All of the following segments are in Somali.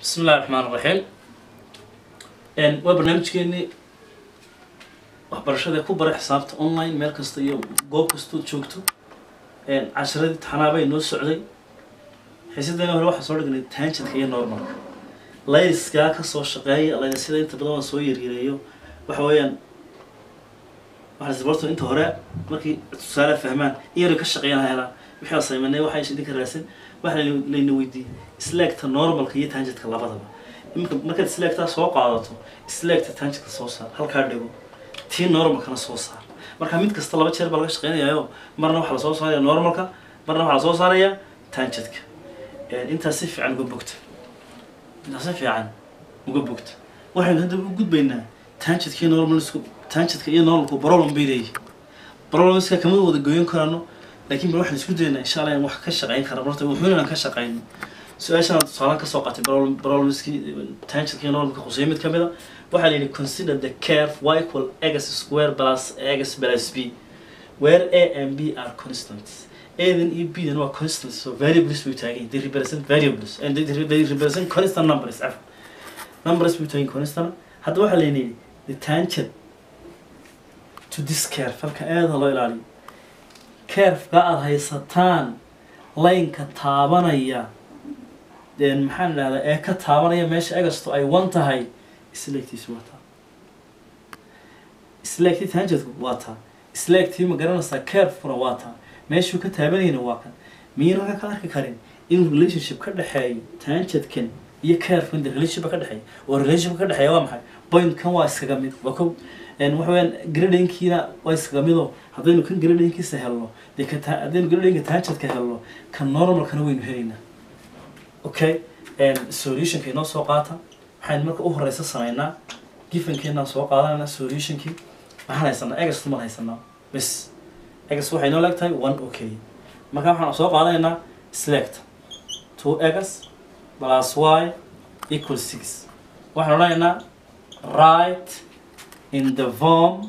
bismi illahi raxmaan raxiim waa barnaamijkeenii waxbarashada ku bara xisaabta online meel kasta iyo goob kastood joogto casharadii taxanaabay noo socday xiisadani hore waxaa soo dhignay tangentka iyo normalka layskaa kasoo shaqeeya laysyada inta badan waan soo yaryareeyo waxa weeyaan waxaa inta hore markii tusaale fahmaan iyaro ka shaqeeyana helaan wixii asaymanay waxaa idinka raadsan waxa layna weydiiyey sleegta normalka iyo tangentka labadaba iminka markaad sleegtaa soo qaadato sleegta tangentka soo saar halkaa dhigo tii normalkana soo saar marka mid kasta laba jeer baa laga shaqeynayayo marna waxaa lasoo saaraya normalka marna waxaa lasoo saaraya tangentka intaas si fiican uga bogta intaas si fiican uga bogta waxaynu hadda u gudbaynaa tangentka iyo normalsku tangentka iyo normalku problem bay leeyihin problemska kama wada goyn karano laakiin bal waxaan isku daynaa insha allah in wax ka shaqeyn kara horta wuxuuna inaan ka shaqeyno su-aashaan tusaalaan kasoo qaatay problemskii tangentka iyo normalka khuseeyo mid kamid a waxaa la yidhi consider the curve y equal x square plus x plus b where a and b are constants adan iyo bdan waa constants so variables bay taagan they represent variables and they, they represent constant numbers af numbers bay taagan constant hadda waxaa la yidhi the tangent to this curve halka aada loo ilaaliyo curve-ka aada haysataan laynka taabanaya maxaan idhahdaa ee ka taabanaya meesha agasto ay wan tahay isleegtiisu waa taa isleegtii tangentku waa taa isleegtii ma garanaysaa curvekuna waa taa meeshuu ka taabanayna waa kan miyayna ka arki karin inuu relationship ka dhexeeyo tangentkan iyo curvekan de relationship ka dhexeeya oo relationship ka dhexeeya waa maxay pointkan waa iskaga mid waa kow waxa weyaan gradinkiina waa iskaga mido haddaynu kan gradinkiisa helno dee ka haddaynu gradinka tangentka helno kan normalkana waynu helaynaa okay solutionka inoo soo qaata waxaynu marka u horeysa sameynaa gifankeenaan soo qaadanayna solutionkii maxaan haysanaa egas maan haysanaa bes egas waxay noo leeg tahay one oo keliya marka waxaan soo qaadanaynaa select two egas plus y equal six waxaan odhanaynaa right in the form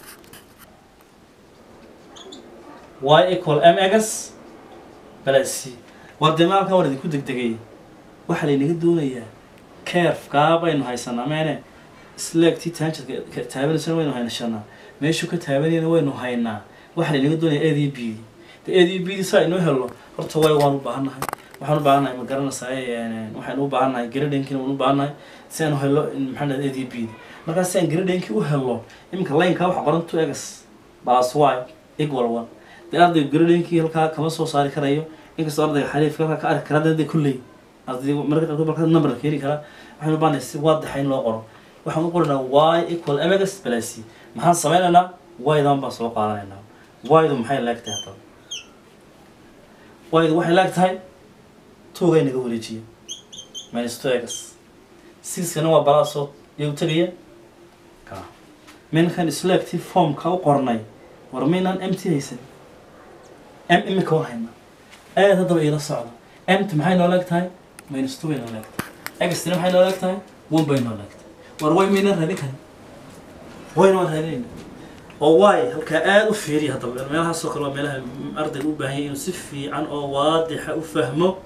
y equal m egas plus c war dee maalkan waan idinku degdegay waxaa laynaga doonayaa carefkaa baynu haysanaa meene sleegtii tangentka taabanaysana waynu haynashanaa meeshuu ka taabanayana waynu haynaa waxaa laynaga doonaya ad iyo b d de ad iyo b d saa inoo helno horta way waan u baahannahay waxaan u baahannahay ma garanaysaa waxaynu u baahannahay gradinkiina waan u baahannahay si aanu helo maxaa dhahda ad iyo b d markaa si aan gradinki u helno iminka laynkaa waxa qoran two egas plus y equal one dee ardayga gradinki halkaa kama soo saari karayo inkastoo ardayga xariifka halkaa ka arki kara dee kulley arday marka qaarkood marka number keeni karaa waxaan u baahnay si waadaxa in loo qoro waxaan u qoranaa y equal mx plus c maxaan sameynaynaa y-dan baan soo qaadanaynaa y-du maxay laag tahay haddaba y-du waxay laag tahay togay naga wareejiya minus two x sixkana waa balaasoo iyagu tegaya ka minkan isleegtii formka u qornay war maynaan mt haysan m imika war hayna aad haddaba iila socda mt maxay noo leeg tahay minus two bay noo leegtahay extina maxay noo leeg tahay one bay noo leegtahay war way mayna raadin karin wayna waan raadinayna oo waay halkaa aada u fiiriya haddaba meelahaasoo kale waa meelaha ardayga u baahan yahay inuu si fiican oo waadixa u fahmo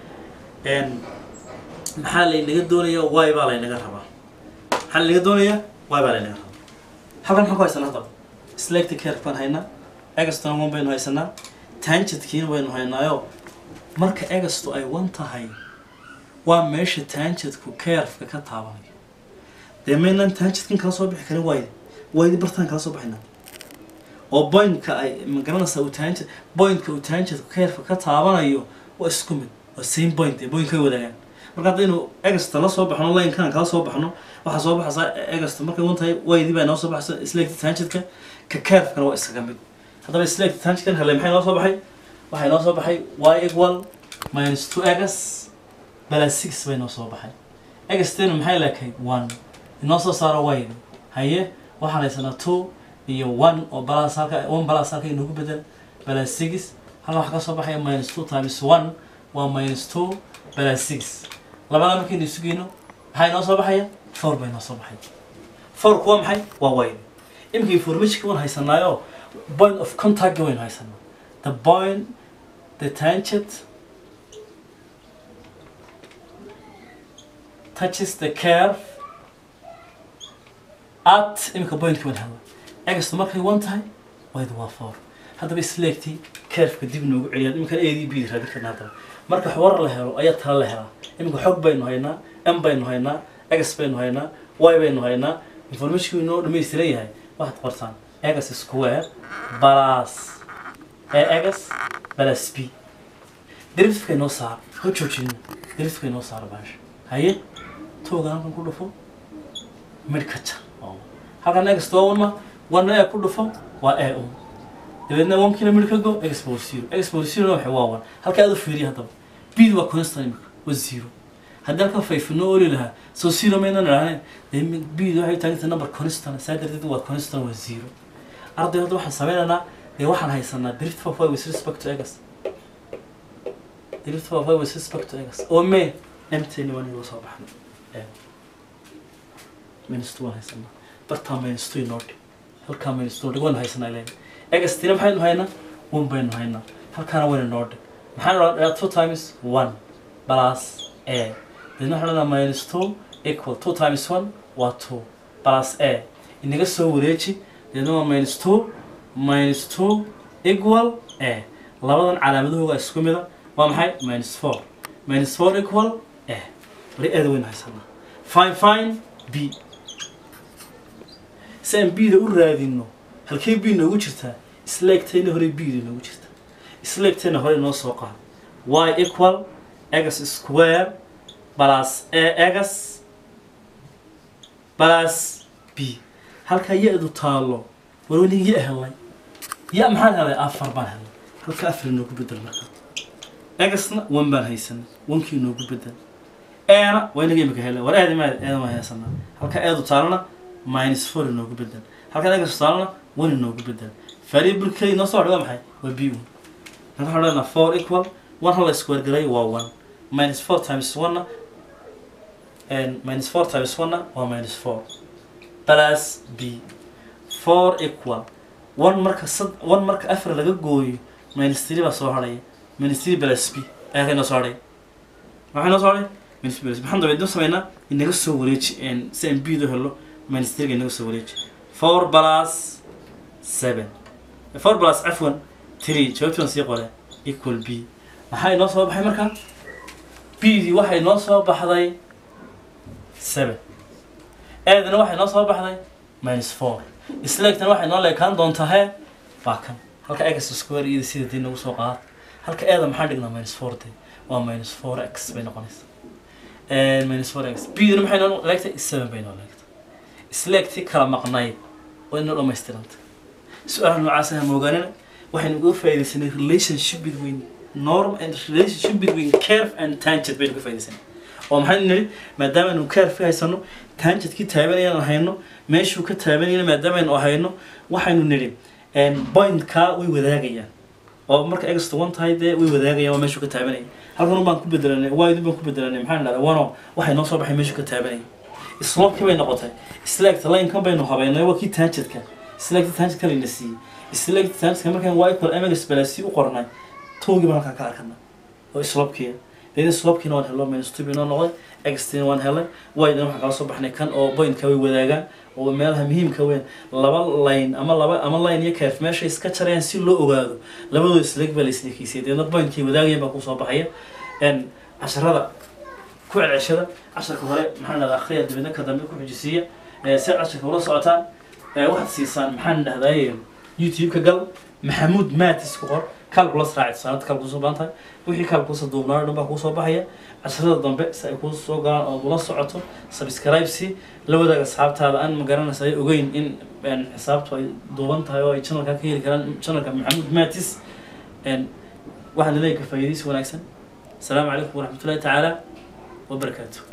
maxaa laynaga doonaya waay baa laynaga rabaa maxaa laynaga doonaya waay baa laynaga rabaa halkan maxaan ku haysanaa haddaba selecti care baan haynaa egastona one baynu haysanaa tangentkiina waynu haynaayo marka egasto ay wan tahay waa meesha tangentku carefka ka taabanayo dee maynaan tangentkan kala soo bixi karin waaydi waaydi bartaan kala soo baxaynaa oo pointka ay magaranaysaa uu tangent pointka uu tangentku carefka ka taabanayo waa isku mid waa same point ee pointka ay wadaagaan marka haddaynu egasta la soo baxno linekan kala soo baxno waxaa soo baxaysaa egasta markay wan tahay waaydi baa inoo soo baxaysa isleegta tangentka ka carefkana waa isaga mid haddaba isleegta tangentkan hele maxay noo soo baxay waxay noo soo baxay y equal minus two egas plus six bay noo soo baxay egastena maxay leekayd one inoo soo saaro wayda haye waxaan haysanaa two iyo one oo balas halka one balas halka inoogu bedel plus six halka waxaa ka soo baxaya minus two times one waa minus two plus six labada markaynu isu geyno maxaa inoo soo baxaya four bay noo soo baxay fourku waa maxay waa wayda imika informationka waan haysanaayo point of contact waynu haysanaa the point the tangent touches the curve at imika pointka baan helna egastu markay one tahay waydu waa four haddaba isleegtii curveka dib noogu celiyaan iminkan a d b raadin karna haddaba marka xawar la helo ayaa tala la helaa iminka xog baynu haynaa m baynu haynaa egas baynu haynaa y baynu haynaa informationku inoo dhamaystiran yahay waxaad qortaan egas square balas ee egas balas b derifka inoo saar ha joojina derifka inoo saar baasha haye tooga halkan ku dhufo mid ka jar halkan egas waa wanma wana ee ku dhufo waa ee un dabeedna one kiina mid ka go egas power zero egas power zero waxa waa one halka aad u fiiriya haddaba bid waa constant imika waa zero haddii halkan fayfinoo oli lahaa soo zero maynan idhaaheen dee bid waxay taaganta number constant saa darteed waa constant waa zero arday hadda waxaan sameynaynaa dee waxaan haysanaa drift for five with respect to egas drift for five with respect to egas oo me mtn waan inoo soo baxnay minus two waan haysanaa bartaa minus two inoo dhig halkaa minus two dhig waan haysanaa ileen egastina maxaynu haynaa one baynu haynaa halkaana wayna noo dhig maxaan odhaa two times one plus a deedna waxaan odhanaa minus two equal two times one waa two plus a inaga soo wareeji deedna waa minus two minus two equal a labadan calaamadahooga isku mida waa maxay minus four minus four equal a bari aada waynu haysanaa fine fine b si aan b da u raadino halkee b noogu jirtaa isleegtayna hore b da noogu jirta isleegtayna hore noo soo qaad y equal egas square plus a egas plus b halkaa ya-du taalo warwani ya helay ya maxaan helay afar baan helay halka afar inoogu bedel marka egasna one baan haysanay onkii inoogu bedel eena waa inaga imika helay war eeda maad eeda waan haysanaa halka eedu taalana minus four inoogu bedel halkan egas taalana one inoogu bedel variableka inoo soo hadhay waa maxay waa b one marka waxaan odhanaa four equal one hala square garay waa one minus four times one and minus four times one waa minus four plus b four equal one marka sad one marka afar laga gooyo minus three baa soo hadhaya minus three plus b ayaa ka inoo soo hadhaya maxaa inoo soo hadhay minus three plus b maxaan dabeedna sameynaa inaga soo wareeji si aan b do helo minus three inaga soo wareeji four plus seven four plus cafwan three jawaabtii waan sii qore equal b maxaa inoo soo baxay marka b dii waxay noo soo baxday seven eedana waxay noo soo baxday minus four isleegtana waxay noo leekaan doontaa hee waa kan halka egas square iyada sida dii nagu soo qaad halka eeda maxaan dhignaa minus four de waa minus four x bay noqonaysaa minus four x b dina maxay noo leegtay seven bay noo leegtay isleegtii kala maqnayd waa inoo dhammaystiranta su-aalaha noocaas ah moogaanina waxaynu uga faaidaysanay relationship between norm and relationship between curve and tangent baynu ka faaidaysanay oo maxaynu nidhi maadaamaaynu curve ka haysano tangent-kii taabanayaan hayno meeshuu ka taabanayana maadaamaaynu hayno waxaynu nidhi pointkaa way wadaagayaan oo marka extra one tahay dee way wadaagayaan waa meeshuu ka taabanaya halkan un baan ku bedelanay wide baan ku bedelanay maxaan dhahdaa wano waxay noo soo baxay meeshuu ka taabanaya slopkii bay noqotay slagta line-kan baynu habeynay waa kii tangent-ka slagta tangent-ka layna siiyey slagta tangent-ka markaan y equal mx balasi u qornay towgii baan halkaan ka arkana oo slopkiya deedna slopkiina waan helo minus two inoo noqday extina waan helay wydana waxaan kala soo baxnay kan oo pointka way wadaagaan oo meelaha muhiimka weyn laba line ama laba ama line iyo curve meeshay iska jarayaan si loo ogaado labadooda isleeg baa la isleekiisay deedna pointkay wadaagayaan baa kusoo baxaya n casharada ku celceshada casharka hore maxaan dhahdaa akhriya dabeedna ka dambe ku xujisiiya si casharka ula socotaan waxaad siisaan maxaan dhahdaa youtube-ka gal maxamuud matis ku qor calculus raaci tusaanada calculus u baahan tahay wixii calculus duubnaa dhan baa kuu soo baxaya casharada dambe si ay kuu soo galaan ood ula socoto subscribe si la wadaaga asxaabtaada aan ma garanaysa ay ogeyn in xisaabtu ay duuban tahay oo ay channelka ka heli karaan channelka maxamuud matis waxaan leeyahay ka faa'iidaysi wanaagsan asalaamu calaykum waraxmatullahi tacaala wabarakaatu